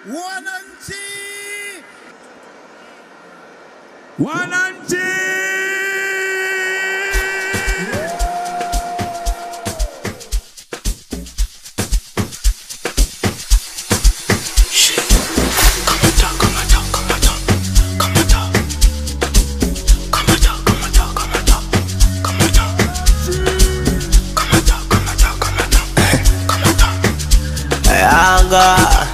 Wananchi, Wananchi! Yanga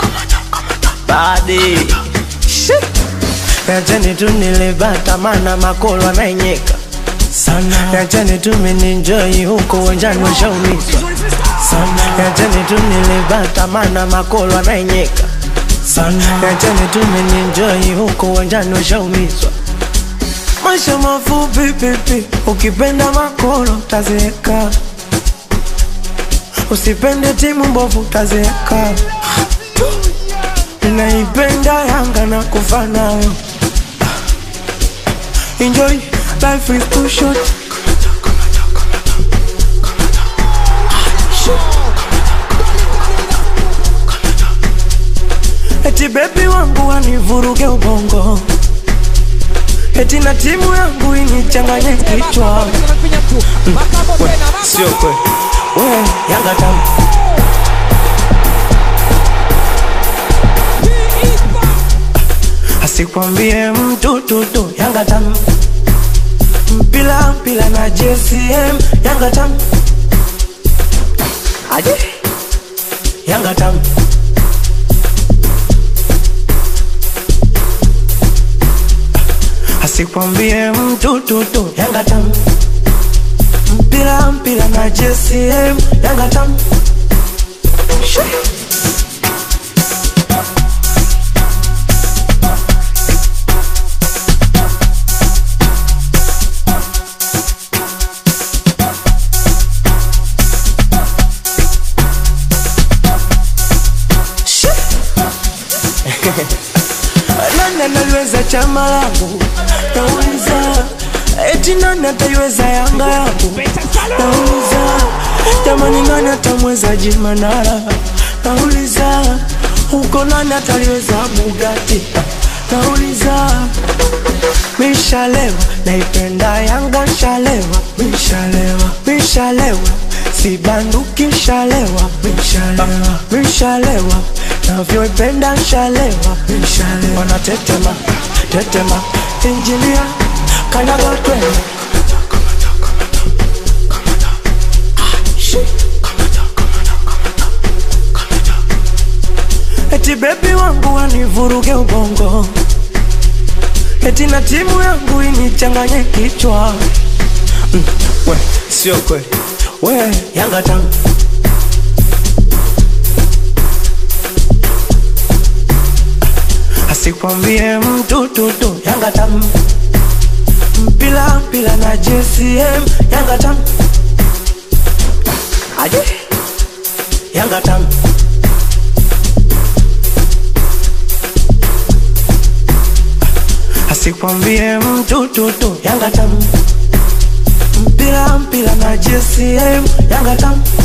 badi Yacheni tu nilibata mana makolo anaenyeka sana Yacheni tu mininjoi huko uwanjani washaumizwa sana Yacheni tu nilibata mana makolo anaenyeka sana Yacheni tu mininjoi huko uwanjani washaumizwa Maisha mafupi pipi, ukipenda makolo tazeeka Usipende timu mbovu tazeeka Naipenda Yanga na kufa nayo Enjoy, life is too short Eti bebi wangu wanivuruge ubongo Eti na timu yangu inichanganye kichwa Sio kweli we Yanga tamu asikwambie mtu tutu Yanga tamu mpila mpila na JCM Yanga tamu aje Yanga tamu asikwambie mtu tutu Yanga tamu mpila mpila na JCM Yanga tamu Shee. nani analiweza chama langu nauliza eti nani ataiweza yanga yangu nauliza jamani nani atamweza jimanara nauliza huko nani ataliweza bugati nauliza mishalewa naipenda yanga shalewa mishalewa mishalewa sibanduki shalewa mishalewa mishalewa navyoipenda shalewa mishalewa wanatetema tetema injinia kanyaga twende eti bebi wangu wanivuruge ubongo eti na timu yangu inichanganye kichwa mm, we sio kweli we yanga tamu asikwambie mtu tutu yanga tamu mpila mpila na JCM yanga tamu aje yanga tamu asikwambie mtu tutu Yanga tamu mpira mpira na JCM Yanga tamu